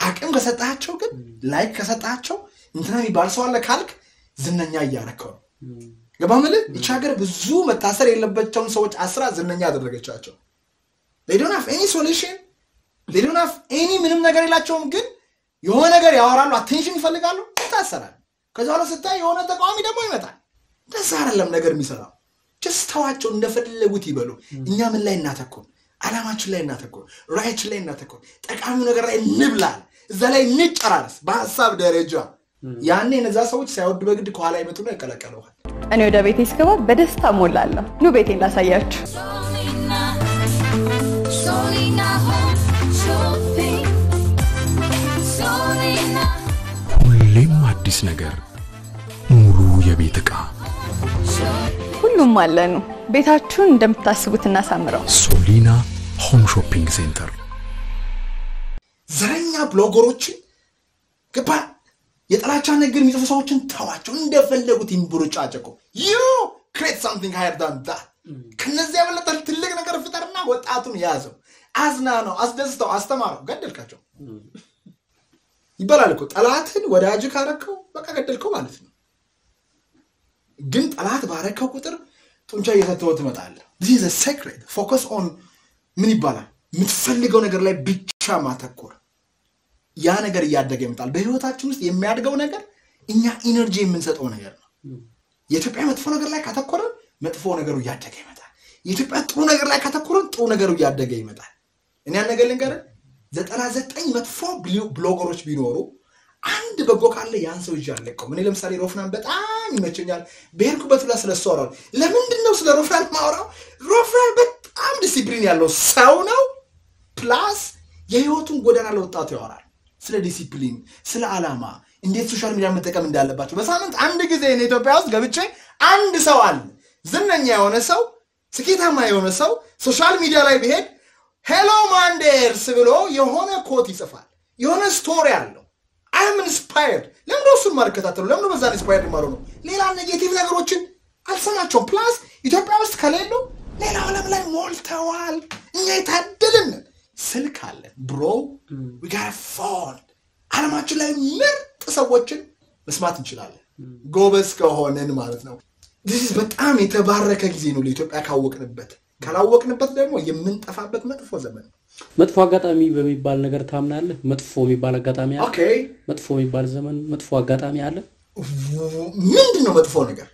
አቅም ከሰጣቸው ግን ላይክ ከሰጣቸው እንትና የሚባል ሰው አለ ካልክ ዝነኛ እያረከው ነው። ገባ ምልህ ይቺ ሀገር ብዙ መታሰር የለባቸውን ሰዎች አስራ ዝነኛ ያደረገቻቸው ዶን ሃቭ ኤኒ ሶሉሽን ዶን ሃቭ ኤኒ ምንም ነገር የላቸውም፣ ግን የሆነ ነገር ያወራሉ፣ አቴንሽን ይፈልጋሉ፣ ይታሰራል። ከዚ በኋላ ስታይ የሆነ ተቃዋሚ ደግሞ ይመጣል። እንደዛ አይደለም ነገር የሚሰራው። ጀስት ተዋቸው፣ እንደፈለጉት ይበሉ። እኛ ምን ላይ እናተኩር? አላማችን ላይ እናተኩር፣ ራያችን ላይ እናተኩር፣ ጠቃሚው ነገር ላይ እንብላል፣ እዛ ላይ እንጨራረስ በሀሳብ ደረጃ። ያኔ እነዛ ሰዎች ሳይወድ በግድ ከኋላ ይመጡና ይቀላቀለዋል። እኔ ወደ ቤቴ ስገባ በደስታ ሞላለሁ። ኑ ቤቴን ላሳያችሁ። Solina, Solina Home Shopping. Solina ሁሌም አዲስ ነገር፣ ሙሉ የቤት ዕቃ Shopping. ሁሉም አለኑ። ቤታችሁን እንደምታስቡት እናሳምረው። ሶሊና ሆም ሾፒንግ ሴንተር ዘረኛ ብሎገሮችን ገባ የጥላቻ ነገር የሚጽፉ ሰዎችን ተዋቸው፣ እንደፈለጉት ይንቡርጫጨቁ። ዩ ክሬት ሳምቲንግ ሃየር ዳን ዳት። ከነዚህ የበለጠ ትልቅ ነገር ፍጠርና ወጣቱን ያዘው፣ አዝና ነው፣ አስደስተው፣ አስተማረው። ገደልካቸው ይባላል እኮ ጠላትን ወዳጅ ካረከው በቃ ገደልከው ማለት ነው። ግን ጠላት ባረከው ቁጥር ጡንቻ እየሰተወ ትመጣለህ። ዚህ ሴክሬት ፎከስ ኦን ምን ይባላል የምትፈልገው ነገር ላይ ብቻ ማተኮር ያ ነገር እያደገ ይመጣል። በህይወታችን ውስጥ የሚያድገው ነገር እኛ ኢነርጂ የምንሰጠው ነገር ነው። የኢትዮጵያ መጥፎ ነገር ላይ ካተኮረን መጥፎ ነገሩ እያደገ ይመጣል። የኢትዮጵያ ጥሩ ነገር ላይ ካተኮረን ጥሩ ነገሩ እያደገ ይመጣል። እኔ ያን ነገር ልንገርህ፣ ዘጠና ዘጠኝ መጥፎ ብሎ- ብሎገሮች ቢኖሩ አንድ በጎ ካለ ያን ሰው ይዤ አልለቀውም። እኔ ለምሳሌ ሮፍናን በጣም ይመቸኛል። በሄድኩበት ብላ ስለሱ አወራለሁ። ለምንድን ነው ስለ ሮፍናን ማውራው? ሮፍናን በጣም ዲሲፕሊን ያለው ሰው ነው። ፕላስ የህይወቱን ጎዳና ለወጣቱ ያወራል። ስለ ዲሲፕሊን፣ ስለ ዓላማ፣ እንዴት ሶሻል ሚዲያ መጠቀም እንዳለባቸው። በሳምንት አንድ ጊዜ እኔ ኢትዮጵያ ውስጥ ገብቼ አንድ ሰው አለ ዝነኛ የሆነ ሰው ስኬታማ የሆነ ሰው ሶሻል ሚዲያ ላይ ቢሄድ ሄሎ ማንዴርስ ብሎ የሆነ ኮት ይጽፋል። የሆነ ስቶሪ አለው። አይም ኢንስፓየርድ። ለምንድን ነው እሱን ማልከታተሉ? ለምንድን ነው በዛ ኢንስፓየርድ ማሩ ነው? ሌላ ኔጌቲቭ ነገሮችን አልሰማቸውም። ፕላስ ኢትዮጵያ ውስጥ ከሌሉ ሌላው ዓለም ላይ ሞልተዋል። እኛ የታደልን ነን። ስልክ አለን ብሮ ጋር ፎን ዓለማችን ላይ ምርጥ ሰዎችን መስማት እንችላለን፣ ጎበዝ ከሆንን ማለት ነው። ዚህ በጣም የተባረከ ጊዜ ነው ለኢትዮጵያ ካወቅንበት። ካላወቅንበት ደግሞ የምንጠፋበት መጥፎ ዘመን ነው። መጥፎ አጋጣሚ በሚባል ነገር ታምናለህ? መጥፎ የሚባል አጋጣሚ አለ? ኦኬ መጥፎ የሚባል ዘመን መጥፎ አጋጣሚ አለ? ምንድን ነው መጥፎ ነገር?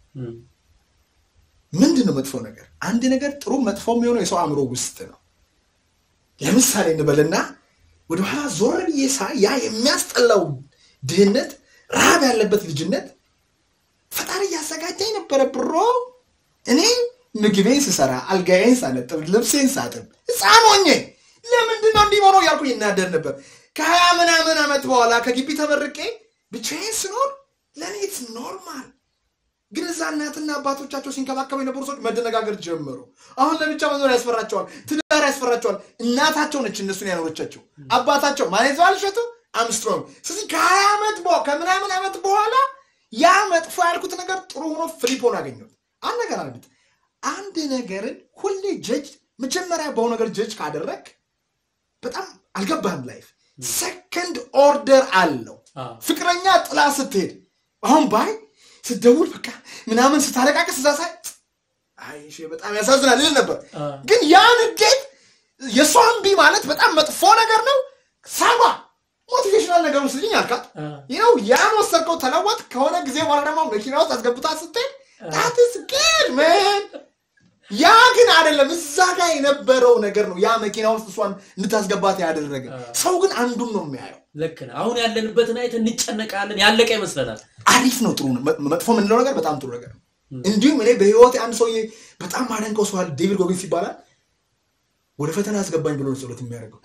ምንድን ነው መጥፎ ነገር? አንድ ነገር ጥሩ መጥፎ የሚሆነው የሰው አእምሮ ውስጥ ነው። ለምሳሌ እንበልና ወደኋላ ዞር ብዬ ሳይ ያ የሚያስጠላው ድህነት፣ ረሃብ ያለበት ልጅነት ፈጣሪ እያዘጋጀኝ ነበረ ብሮ እኔ ምግቤን ስሰራ አልጋዬን ሳነጥብ ልብሴን ሳጥብ ህፃን ሆኜ ለምንድን ነው እንዲህ ሆነው እያልኩ ይናደር ነበር። ከሀያ ምናምን ዓመት በኋላ ከግቢ ተመርቄ ብቻዬን ስኖር ለእኔ ኢትስ ኖርማል። ግን እዛ እናትና አባቶቻቸው ሲንከባከቡ የነበሩ ሰዎች መደነጋገር ጀመሩ። አሁን ለብቻ መኖር ያስፈራቸዋል፣ ትዳር ያስፈራቸዋል። እናታቸው ነች እነሱን ያኖረቻቸው። አባታቸው ማለት ዘዋል እሸቱ አምስትሮንግ። ስለዚህ ከሀያ ዓመት በ- ከምናምን ዓመት በኋላ ያ መጥፎ ያልኩት ነገር ጥሩ ሆኖ ፍሊፕ ሆኖ አገኘሁት። አንድ ነገር አለበት። አንድ ነገርን ሁሌ ጀጅ መጀመሪያ በሆነ ነገር ጀጅ ካደረግ በጣም አልገባህም። ላይፍ ሰከንድ ኦርደር አለው። አዎ። ፍቅረኛ ጥላ ስትሄድ አሁን ባይ ስትደውል በቃ ምናምን ስታለቃቀስ እዛ ሳይ አይ እሺ በጣም ያሳዝናል ይል ነበር። አ። ግን ያ ንዴት የእሷ እምቢ ማለት በጣም መጥፎ ነገር ነው። ሳባ ሞቲቬሽናል ነገር ውስድኝ አልካት አ። ይኸው ያን ወሰድከው ተለወጥ። ከሆነ ጊዜ በኋላ ደግሞ መኪና ውስጥ አስገብታ ስትሄድ ታትስ ግድ ምን ያ ግን አይደለም። እዛ ጋር የነበረው ነገር ነው ያ መኪና ውስጥ እሷን እንድታስገባት ያደረገ። ሰው ግን አንዱን ነው የሚያየው። ልክ ነህ። አሁን ያለንበትን አይተን እንጨነቃለን። ያለቀ ይመስለናል። አሪፍ ነው፣ ጥሩ ነው። መ- መጥፎ የምንለው ነገር በጣም ጥሩ ነገር ነው። እንዲሁም እኔ በህይወት አንድ ሰውዬ በጣም ማደንቀው ሰው አለ፣ ዴቪድ ጎጊንስ ይባላል። ወደ ፈተና አስገባኝ ብሎ ነው ጸሎት የሚያደርገው።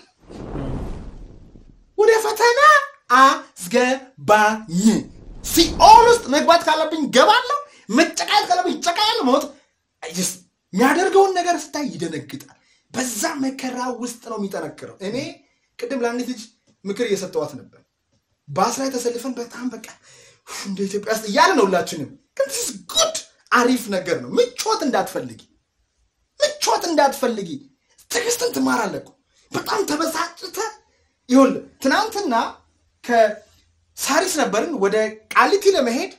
ወደ ፈተና አስገባኝ። ሲኦል ውስጥ መግባት ካለብኝ ገባለሁ፣ መጨቃየት ካለብኝ ይጨቃያለሁ። ሞት just የሚያደርገውን ነገር ስታይ ይደነግጣል። በዛ መከራ ውስጥ ነው የሚጠነክረው። እኔ ቅድም ለአንዲት ልጅ ምክር እየሰጠዋት ነበር። ባስ ላይ ተሰልፈን በጣም በቃ ኡፍ፣ እንደ ኢትዮጵያ ውስጥ እያለ ነው ሁላችንም። ግን ስ ጉድ አሪፍ ነገር ነው። ምቾት እንዳትፈልጊ ምቾት እንዳትፈልጊ። ትዕግስትን ትማራለህ እኮ። በጣም ተበሳጭተህ ይኸውልህ ትናንትና ከሳሪስ ነበርን ወደ ቃሊቲ ለመሄድ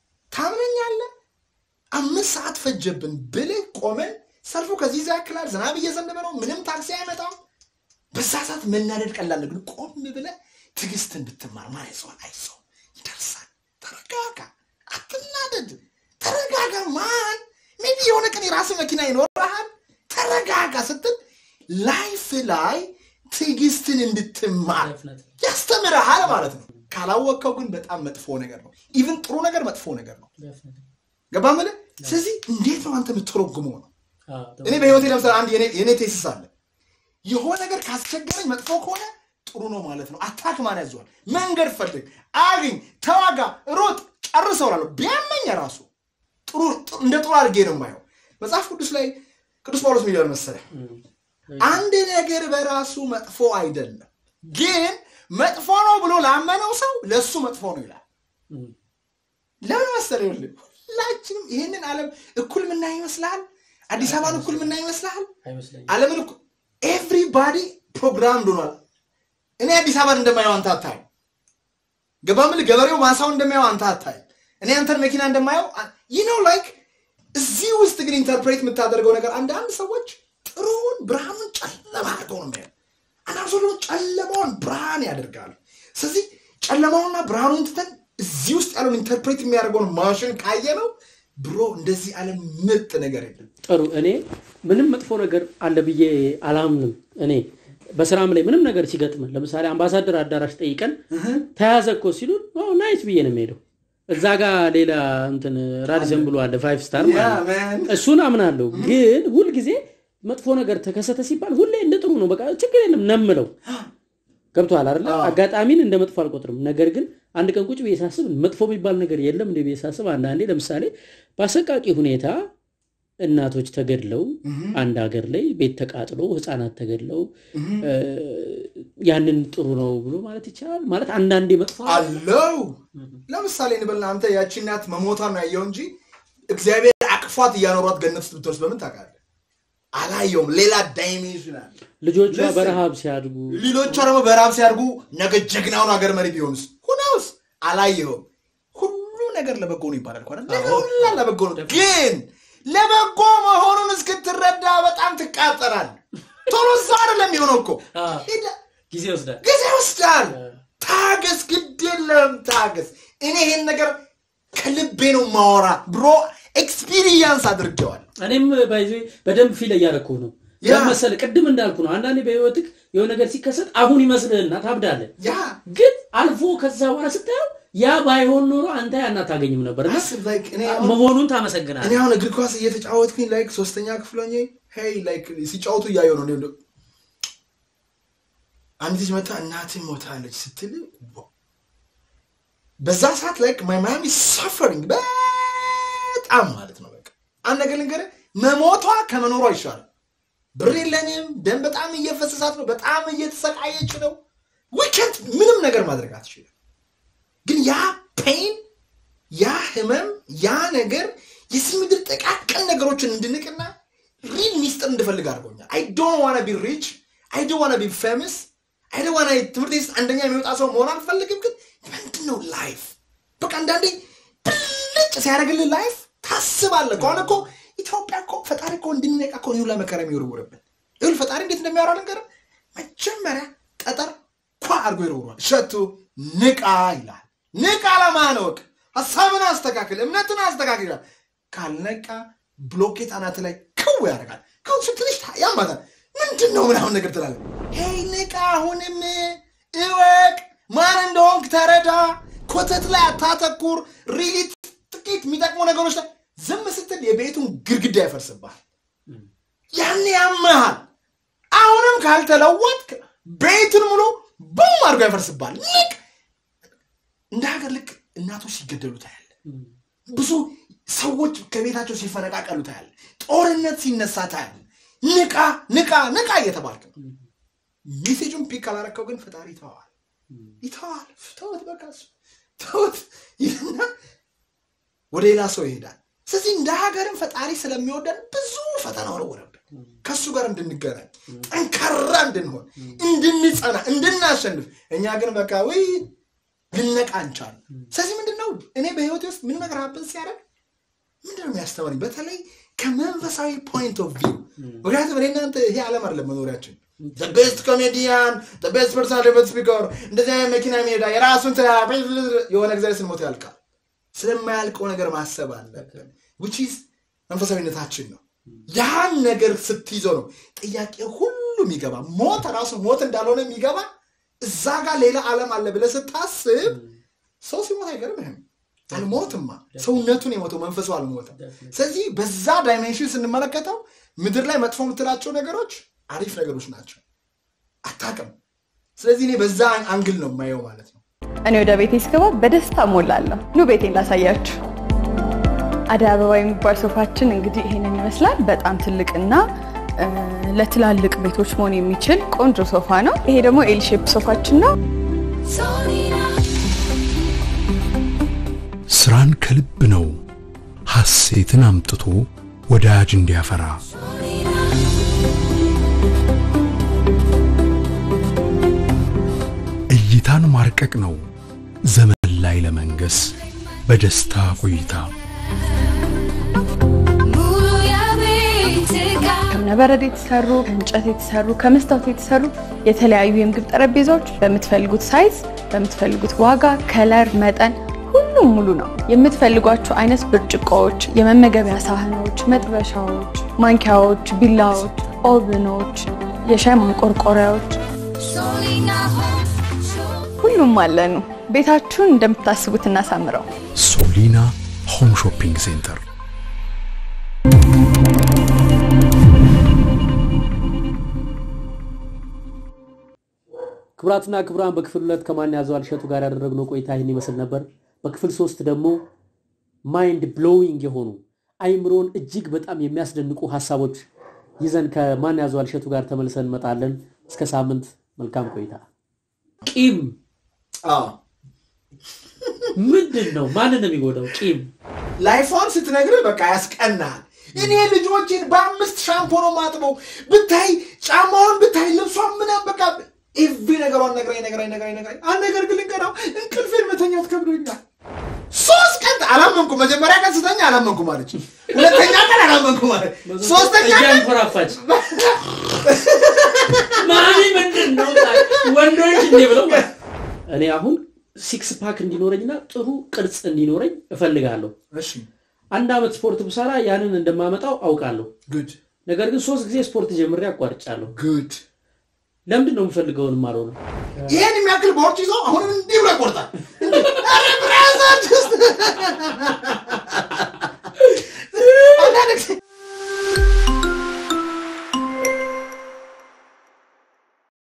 ታምነኛለህ አምስት ሰዓት ፈጀብን ብልህ ቆመን ሰልፉ ከዚህ ዛ ያክላል ዝናብ እየዘነበ ነው ምንም ታክሲ አይመጣም በዛ ሰዓት መናደድ ቀላል ነው ግን ቆም ብለህ ትዕግስትን ብትማር ማን አይዞህ አይዞህ ይደርሳል ተረጋጋ አትናደድ ተረጋጋ ማን ሜቢ የሆነ ቀን የራስ መኪና ይኖርሃል ተረጋጋ ስትል ላይፍ ላይ ትዕግስትን እንድትማር Definitely. ያስተምርሃል ማለት ነው ካላወቅከው ግን በጣም መጥፎ ነገር ነው ኢቭን ጥሩ ነገር መጥፎ ነገር ነው Definitely. ገባ ምልህ ስለዚህ እንዴት ነው አንተ የምትተረጉመው ነው አዎ፣ እኔ በህይወቴ ለምሳሌ አንድ የኔ- የኔ ቴስስ አለ የሆነ ነገር ካስቸገረኝ መጥፎ ከሆነ ጥሩ ነው ማለት ነው አታክ ማን ያዘዋል መንገድ ፈልግ አግኝ ተዋጋ ሮጥ ጨርሰው እላለሁ ቢያመኝ ራሱ ጥሩ ጥሩ- እንደ ጥሩ አድርጌ ነው የማየው መጽሐፍ ቅዱስ ላይ ቅዱስ ጳውሎስ ምን ይላል መሰለህ አንድ ነገር በራሱ መጥፎ አይደለም ግን መጥፎ ነው ብሎ ላመነው ሰው ለእሱ መጥፎ ነው ይላል እም፣ ለምን መሰለህ ይኸውልህ ሁላችንም ይህንን ዓለም እኩል ምናይ ይመስልሃል አዲስ አበባን እኩል ምናይ ይመስልሃል አይመስለኝም። ዓለምን እኩል ኤቭሪባዲ ፕሮግራም ሆኗል እኔ አዲስ አበባን እንደማየው አንተ አታይ ገባ ምል ገበሬው ማሳው እንደማየው አንተ አታይ እኔ አንተን መኪና እንደማየው ይህ ነው ላይክ እዚህ ውስጥ ግን ኢንተርፕሬት የምታደርገው ነገር አንዳንድ ሰዎች ጥሩውን ብርሃኑን ጨለማ አድርገው ነው የሚያዩ አንዳንድ ሰው ደግሞ ጨለማውን ብርሃን ያደርጋሉ ስለዚህ ጨለማውና ብርሃኑን ትተን እዚህ ውስጥ ያለውን ኢንተርፕሬት የሚያደርገውን ማሽን ካየ ነው ብሮ እንደዚህ ዓለም ምርጥ ነገር የለም ጥሩ እኔ ምንም መጥፎ ነገር አለ ብዬ አላምንም። እኔ በስራም ላይ ምንም ነገር ሲገጥመን ለምሳሌ አምባሳደር አዳራሽ ጠይቀን ተያዘ እኮ ሲሉን "ዋው፣ ናይስ ብዬ ነው የሚሄደው። እዛ ጋር ሌላ እንትን ራዲሰን ብሎ አለ ፋይቭ ስታር ማለት ነው። Yeah, man. እሱን አምናለሁ። ግን ሁልጊዜ መጥፎ ነገር ተከሰተ ሲባል ሁሌ እንደ ጥሩ ነው በቃ ችግር የለም ነምለው ገብቶሃል አይደለ? አጋጣሚን እንደ መጥፎ አልቆጥርም። ነገር ግን አንድ ቀን ቁጭ ብዬ ሳስብ መጥፎ የሚባል ነገር የለም እንደ ብዬ ሳስብ አንዳንዴ ለምሳሌ በአሰቃቂ ሁኔታ እናቶች ተገድለው አንድ ሀገር ላይ ቤት ተቃጥሎ ህፃናት ተገድለው እ፣ ያንን ጥሩ ነው ብሎ ማለት ይቻላል። ማለት አንዳንዴ መጥፎ አለው ለምሳሌ እንበልና አንተ ያቺ እናት መሞቷን ነው ያየው እንጂ እግዚአብሔር አቅፏት እያኖሯት ገነት ውስጥ ብትወርስ በምን ታውቃለህ? አላየውም። ሌላ ዳይሜንሽን አለ። ልጆቿ Listen. በረሃብ ሲያድጉ ሌሎቿ ደግሞ በራብ ሲያድጉ ነገ ጀግናውን ሀገር መሪ ቢሆንስ ሁነውስ አላየውም። ሁሉ ነገር ለበጎ ነው ይባላል እኮ አይደል? ነገር ሁላ ለበጎ ነው። ግን ለበጎ መሆኑን እስክትረዳ በጣም ትቃጠላል። ቶሎ እዛ አይደለም የሆነው እኮ አዎ። ሄደ- ጊዜ ይወስዳል። ጊዜ ይወስዳል። ታገስ፣ ግድ የለም ታገስ። እኔ ይሄን ነገር ከልቤ ነው ማወራ ብሮ ኤክስፒሪየንስ አድርጌዋል። እኔም ባይዞ በደንብ ፊል እያደረኩ ነው ያ። ለመሰለ ቅድም እንዳልኩ ነው። አንዳንዴ በህይወትህ የሆነ ነገር ሲከሰት አሁን ይመስልህና ታብዳለህ። ያ ግን አልፎ ከዛ በኋላ ስታየው ያ ባይሆን ኖሮ አንተ ያን አታገኝም ነበር እና አስብ ላይክ እኔ አሁን መሆኑን እኔ ታመሰግናለህ። አሁን እግር ኳስ እየተጫወትኩኝ ላይክ ሶስተኛ ክፍል ሆኜ ሄይ ላይክ ሲጫወቱ እያየሁ ነው። እኔ እንደው አንድ ልጅ መጣ እናትህ ሞታለች ስትል ዋው። በዛ ሰዓት ላይክ ማይ ማሚ ሳፈሪንግ በጣም ማለት ነው። በቃ አንድ ነገር ልንገርህ፣ መሞቷ ከመኖሯ ይሻላል። ብር የለንም፣ ደም በጣም እየፈሰሳት ነው፣ በጣም እየተሰቃየች ነው። ዊከንት ምንም ነገር ማድረግ አትችልም። ግን ያ ፔን ያ ህመም ያ ነገር የዚህ ምድር ጥቃቅን ነገሮችን እንድንቅና ሪል ሚስጥር እንድፈልግ አድርጎኛል። አይ ዶንት ዋና ቢ ሪች አይ ዶንት ዋና ቢ ፌመስ አይ ዶንት ዋና ትምህርት ቤት አንደኛ የሚወጣ ሰው መሆን አልፈልግም። ግን ምንድን ነው ላይፍ በቃ አንዳንዴ ብልጭ ሲያደርግልህ ላይፍ ታስባለህ። ከሆነ እኮ ኢትዮጵያ እኮ ፈጣሪ እኮ እንድንነቃ እኮ ይሁላ መከራ የሚወርውርብን ይሁል ፈጣሪ እንዴት እንደሚያወራ ነገር መጀመሪያ ጠጠር ኳ አድርጎ ይወርውራል። ሸቱ ንቃ ይላል። ንቃ ለማን ወቅ ሀሳብን አስተካክል፣ እምነትን አስተካክል ይላል። ካልነቃ ብሎኬት አናት ላይ ክው ያደርጋል። ክው ስትልሽ ያማታል። ምንድን ነው ምናምን ነገር ትላለህ። ሄይ ንቃ፣ አሁንም እወቅ፣ ማን እንደሆንክ ተረዳ። ኮተት ላይ አታተኩር። ሪሊ ጥቂት የሚጠቅሙ ነገሮች ላይ ዝም ስትል የቤቱን ግድግዳ ያፈርስብሃል። ያን ያመሃል። አሁንም ካልተለወጥክ ቤቱን ሙሉ ቡም አድርጎ ያፈርስብሃል። ንቅ እንደ ሀገር ልክ እናቶች ሲገደሉ ታያለ። ብዙ ሰዎች ከቤታቸው ሲፈነቃቀሉ ታያለ። ጦርነት ሲነሳ ታያለ። ንቃ ንቃ ንቃ እየተባልክ ነው። ሜሴጁን ፒክ ካላረከው ግን ፈጣሪ ይተዋል ይተዋል። ተውት በቃ እሱ ተውት ይልና ወደ ሌላ ሰው ይሄዳል። ስለዚህ እንደ ሀገርም ፈጣሪ ስለሚወደን ብዙ ፈተና ወረወረብን። ከእሱ ጋር እንድንገናኝ ጠንካራ እንድንሆን እንድንጸና እንድናሸንፍ እኛ ግን በቃ ወይ ልነቃ አንቻል ስለዚህ ምንድን ነው እኔ በህይወቴ ውስጥ ምን ነገር ሀብን ሲያደርግ ምንድን ነው የሚያስተምረኝ በተለይ ከመንፈሳዊ ፖይንት ኦፍ ቪው ምክንያቱም እኔ እናንተ ይሄ ዓለም አይደለም መኖሪያችን ቤስት ኮሜዲያን ቤስት ፐርሰናል ቤት ስፒከር እንደዚህ አይነት መኪና የሚሄዳ የራሱን ስራ የሆነ ጊዜ ስንሞት ያልቃል ስለማያልቀው ነገር ማሰብ አለብን which is መንፈሳዊነታችን ነው ያን ነገር ስትይዘው ነው ጥያቄ ሁሉ የሚገባ ሞት ራሱ ሞት እንዳልሆነ የሚገባ እዛ ጋር ሌላ ዓለም አለ ብለህ ስታስብ ሰው ሲሞት አይገርምህም አልሞትማ ሰውነቱን የሞተው መንፈሱ አልሞተም ስለዚህ በዛ ዳይሜንሽን ስንመለከተው ምድር ላይ መጥፎ የምትላቸው ነገሮች አሪፍ ነገሮች ናቸው አታቅም ስለዚህ እኔ በዛ አንግል ነው የማየው ማለት ነው እኔ ወደ ቤቴ ስገባ በደስታ ሞላለሁ። ኑ ቤቴን ላሳያችሁ። አደይ አበባ የሚባል ሶፋችን እንግዲህ ይሄንን ይመስላል። በጣም ትልቅና እ፣ ለትላልቅ ቤቶች መሆን የሚችል ቆንጆ ሶፋ ነው። ይሄ ደግሞ ኤል ሼፕ ሶፋችን ነው። Solina, ስራን ከልብ ነው ሐሴትን አምጥቶ ወዳጅ እንዲያፈራ እይታን ማርቀቅ ነው ዘመን ላይ ለመንገስ በደስታ ቆይታ Mulu ya bitika. ከእብነበረድ የተሰሩ ከእንጨት የተሰሩ ከመስታወት የተሰሩ የተለያዩ የምግብ ጠረጴዛዎች በምትፈልጉት ሳይዝ በምትፈልጉት ዋጋ፣ ከለር፣ መጠን ሁሉም ሙሉ ነው። የምትፈልጓቸው አይነት ብርጭቆዎች፣ የመመገቢያ ሳህኖች፣ መጥበሻዎች፣ ማንኪያዎች፣ ቢላዎች፣ ኦቭኖች፣ የሻይ ማንቆርቆሪያዎች Solina home shopping. ሁሉም አለኑ። ቤታችሁን እንደምታስቡት እናሳምረው። ሶሊና ሆም ሾፒንግ ሴንተር ክቡራትና ክቡራን በክፍል ሁለት ከማን ያዘዋል እሸቱ ጋር ያደረግነው ቆይታ ይህን ይመስል ነበር። በክፍል ሶስት ደግሞ ማይንድ ብሎዊንግ የሆኑ አይምሮን እጅግ በጣም የሚያስደንቁ ሀሳቦች ይዘን ከማን ያዘዋል እሸቱ ጋር ተመልሰን እንመጣለን። እስከ ሳምንት መልካም ቆይታ። ቂም አዎ ምንድን ነው? ማንን ነው የሚጎዳው? ቂም ላይፏን ስትነግርህ በቃ ያስቀናል። እኔ ልጆችን በአምስት ሻምፖ ነው ማጥበው ብታይ፣ ጫማውን ብታይ፣ ልብሷን ምናምን በቃ ኤቭሪ ነገሯን ነግራኝ ነግራኝ ነግራኝ ነግራኝ አንድ ነገር ግን ልንገራው እንቅልፌን መተኛት ከብዶኛል። ሶስት ቀን አላመንኩም። መጀመሪያ ቀን ስተኛ አላመንኩም አለች። ሁለተኛ ቀን አላመንኩም አለች። ሶስተኛ ቀን እያንኮራፋች ማሚ ምንድን ነው ወንዶች እንዴ ብለው እኔ አሁን ሲክስ ፓክ እንዲኖረኝና ጥሩ ቅርጽ እንዲኖረኝ እፈልጋለሁ። እሺ አንድ ዓመት ስፖርት ብሰራ ያንን እንደማመጣው አውቃለሁ። ጉድ ነገር ግን ሶስት ጊዜ ስፖርት ጀምሬ አቋርጫለሁ። ጉድ ለምንድን ነው የምፈልገውን ማለው ነው? ይሄን የሚያክል ቦርጭ ይዞ አሁንም እንዲህ ብሎ ይቆርጣል። ኧረ ብራዘር